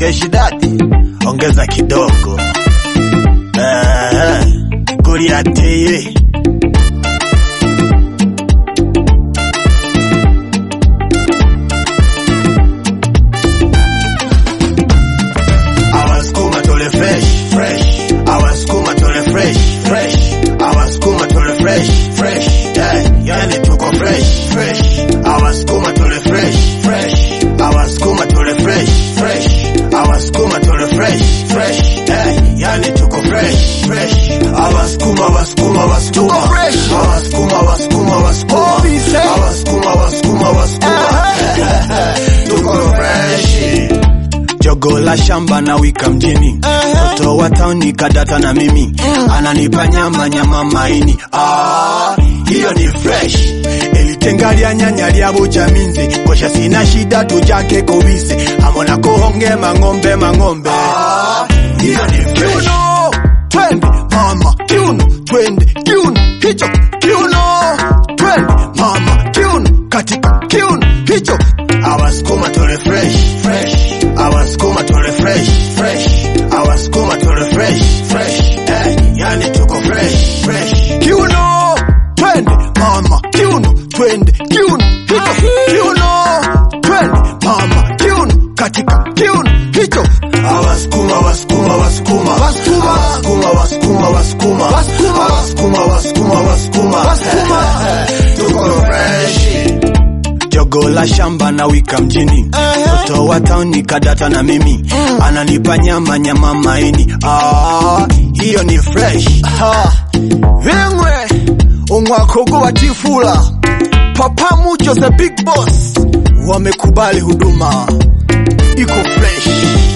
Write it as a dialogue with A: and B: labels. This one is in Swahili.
A: keshi dadi, ongeza kidogo eh, Goliath Awasukuma tole fresh fresh, awasukuma tole fresh fresh, awasukuma tole fresh fresh, yeah, yani tuko fresh fresh, awasukuma tole fresh fresh, awasukuma tole fresh fresh, awasukuma tole fresh fresh, yeah, yani tuko fresh fresh, awasukuma wasukuma wasukuma,
B: Tuko fresh.
A: awasukuma wasukuma wasukuma,
B: Obise.
A: awasukuma wasukuma wasukuma, tuko fresh jogo la shamba na wika mjini mtoto wa tauni kadata na mimi ananipa nyama nyama maini ah, hiyo ni fresh elitenga lya nyanya lya bujaminzi kosha sina shida tujake kobise amona kohonge mang'ombe mang'ombe ah, hiyo ni fresh twende mama kiuno twende kiuno hicho kiuno twende mama kiuno katika kiuno hicho awasukuma tole fresh fresh awasukuma tole fresh fresh awasukuma tole fresh fresh eh, yani tuko fresh fresh kiuno twende mama kiuno twende kiuno hicho kiuno twende mama kiuno katika kiuno hicho awasukuma wasukuma wasukuma
B: Wasukuma.
A: wasukuma wasukuma wasukuma
B: Wasukuma.
A: wasukuma wasukuma wasukuma
B: Wasukuma.
A: tuko fresh jogo la shamba na wika mjini mtoto wa tauni kadata na mimi ananipa nyama nyama maini ah, hiyo ni fresh
B: vimwe umwakogo wa tifula papa mucho the big boss
A: wamekubali huduma iko fresh